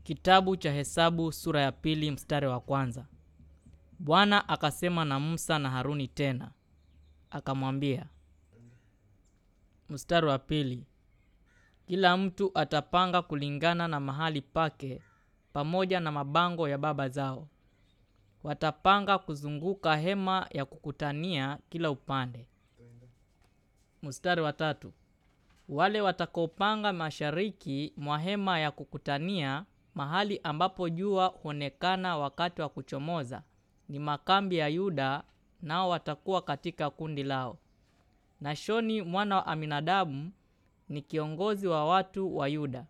Kitabu cha Hesabu sura ya pili mstari wa kwanza. Bwana akasema na Musa na Haruni tena, akamwambia. Mstari wa pili. Kila mtu atapanga kulingana na mahali pake pamoja na mabango ya baba zao. Watapanga kuzunguka hema ya kukutania kila upande. Mstari wa tatu. Wale watakaopanga mashariki mwa hema ya kukutania mahali ambapo jua huonekana wakati wa kuchomoza ni makambi ya Yuda, nao watakuwa katika kundi lao. Nashoni mwana wa Aminadabu ni kiongozi wa watu wa Yuda.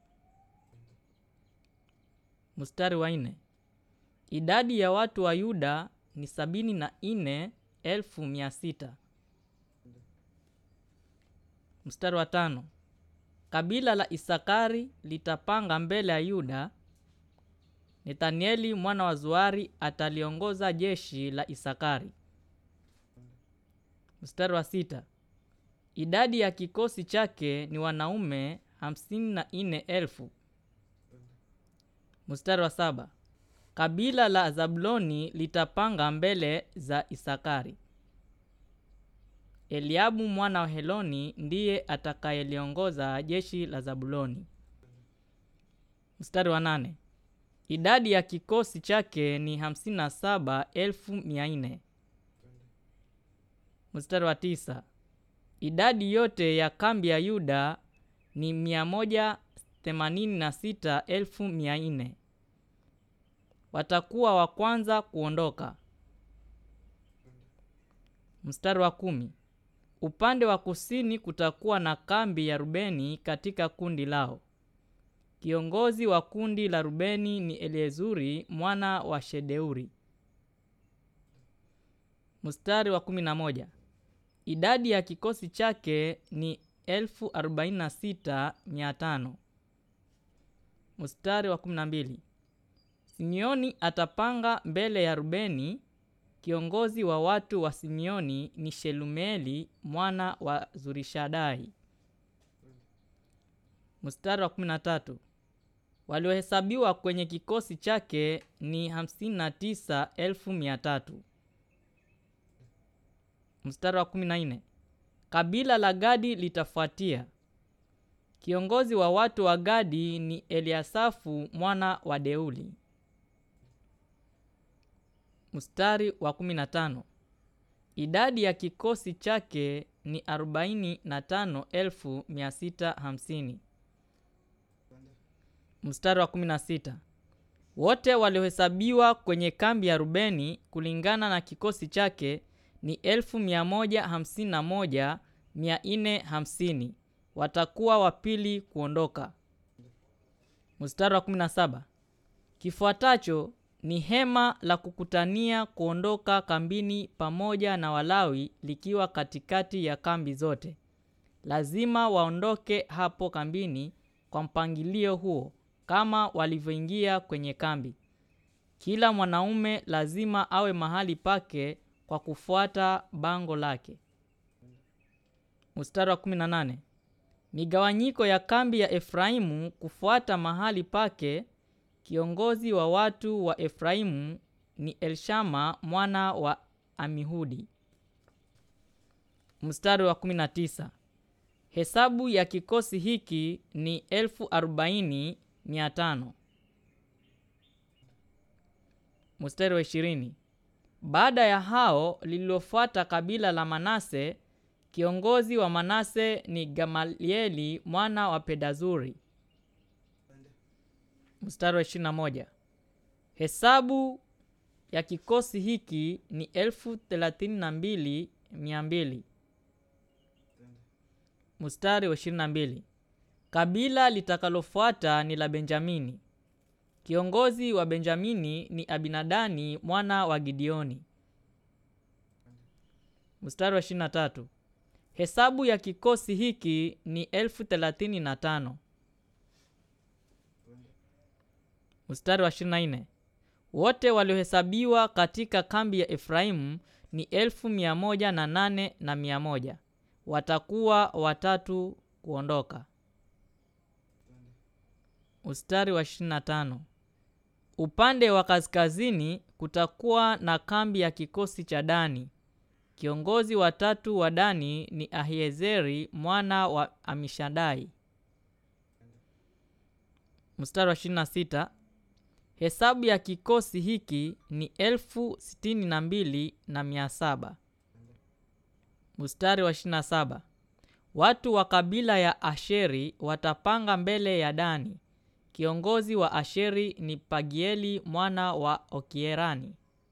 Mstari wa nne. Idadi ya watu wa Yuda ni sabini na nne elfu mia sita. Mstari wa tano. Kabila la Isakari litapanga mbele ya Yuda. Nethanieli mwana wa Zuari ataliongoza jeshi la Isakari. Mstari wa sita. Idadi ya kikosi chake ni wanaume hamsini na nne elfu. Mstari wa saba. Kabila la Zabuloni litapanga mbele za Isakari. Eliabu mwana wa Heloni ndiye atakayeliongoza jeshi la Zabuloni. Mstari wa nane. Idadi ya kikosi chake ni hamsini na saba elfu mia nne. Mstari wa tisa. Idadi yote ya kambi ya Yuda ni mia moja themanini na sita elfu mia nne. Watakuwa wa kwanza kuondoka. Mstari wa kumi. Upande wa kusini kutakuwa na kambi ya Rubeni katika kundi lao. Kiongozi wa kundi la Rubeni ni Eliezuri mwana wa Shedeuri. Mstari wa kumi na moja. Idadi ya kikosi chake ni elfu arobaini na sita mia tano. Mstari wa kumi na mbili. Simeoni atapanga mbele ya Rubeni. Kiongozi wa watu wa Simeoni ni Shelumieli mwana wa Zurishadai. Mstari wa kumi na tatu. Waliohesabiwa kwenye kikosi chake ni hamsini na tisa elfu mia tatu. Mstari wa kumi na nne. Kabila la Gadi litafuatia. Kiongozi wa watu wa Gadi ni Eliasafu mwana wa Deuli. Mstari wa kumi na tano. Idadi ya kikosi chake ni arobaini na tano elfu mia sita hamsini. Mstari wa kumi na sita. Wote waliohesabiwa kwenye kambi ya Rubeni kulingana na kikosi chake ni elfu mia moja hamsini na moja mia nne hamsini. Watakuwa wa pili kuondoka. Mstari wa kumi na saba. Kifuatacho ni hema la kukutania kuondoka kambini pamoja na Walawi likiwa katikati ya kambi zote. Lazima waondoke hapo kambini kwa mpangilio huo kama walivyoingia kwenye kambi. Kila mwanaume lazima awe mahali pake kwa kufuata bango lake. Mstari wa 18. Migawanyiko ya kambi ya Efraimu kufuata mahali pake. Kiongozi wa watu wa Efraimu ni Elshama mwana wa Amihudi. Mstari wa 19. Hesabu ya kikosi hiki ni elfu arobaini mia tano. Mstari wa ishirini. Baada ya hao lililofuata kabila la Manase. Kiongozi wa Manase ni Gamalieli mwana wa Pedazuri. Mstari wa ishirini na moja. Hesabu ya kikosi hiki ni elfu thelathini na mbili mia mbili. Mstari wa ishirini na mbili. Kabila litakalofuata ni la Benjamini. Kiongozi wa Benjamini ni Abinadani mwana wa Gideoni. Mstari wa ishirini na tatu. Hesabu ya kikosi hiki ni elfu thelathini na tano. Mstari wa ishirini na nne. Wote waliohesabiwa katika kambi ya Efraimu ni elfu mia moja na nane na mia moja. Watakuwa watatu kuondoka. Mstari wa ishirini na tano. upande wa kaskazini kutakuwa na kambi ya kikosi cha dani kiongozi wa tatu wa dani ni ahiezeri mwana wa amishadai mstari wa 26 hesabu ya kikosi hiki ni elfu sitini na mbili na mia saba mstari wa 27 watu wa kabila ya asheri watapanga mbele ya dani kiongozi wa asheri ni pagieli mwana wa okierani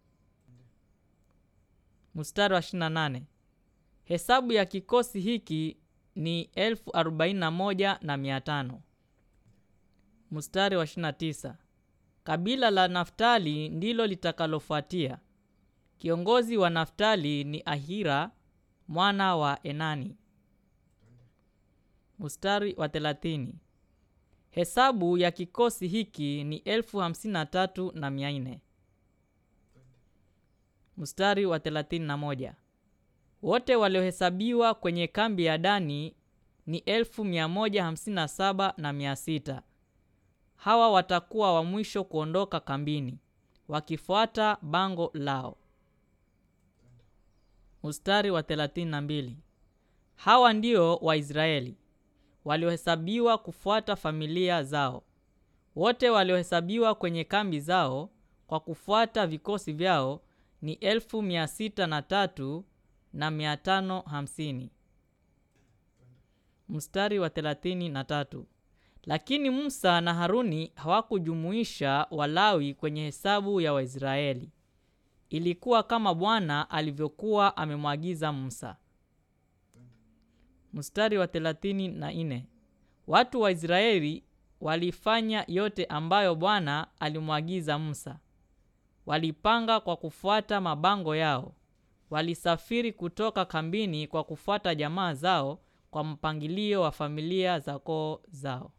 mstari wa 28 hesabu ya kikosi hiki ni elfu arobaini na moja na mia tano mstari wa 29 kabila la naftali ndilo litakalofuatia kiongozi wa naftali ni ahira mwana wa enani mstari wa 30 hesabu ya kikosi hiki ni elfu hamsini na tatu na mia nne mstari wa 31 wote waliohesabiwa kwenye kambi ya dani ni elfu mia moja hamsini na saba na mia sita hawa watakuwa wa mwisho kuondoka kambini wakifuata bango lao mstari wa 32 hawa ndio waisraeli waliohesabiwa kufuata familia zao wote waliohesabiwa kwenye kambi zao kwa kufuata vikosi vyao ni elfu mia sita na tatu na mia tano hamsini mstari wa thelathini na tatu lakini musa na haruni hawakujumuisha walawi kwenye hesabu ya waisraeli ilikuwa kama bwana alivyokuwa amemwagiza musa mstari wa thelathini na nne watu wa israeli walifanya yote ambayo bwana alimwagiza musa walipanga kwa kufuata mabango yao walisafiri kutoka kambini kwa kufuata jamaa zao kwa mpangilio wa familia za koo zao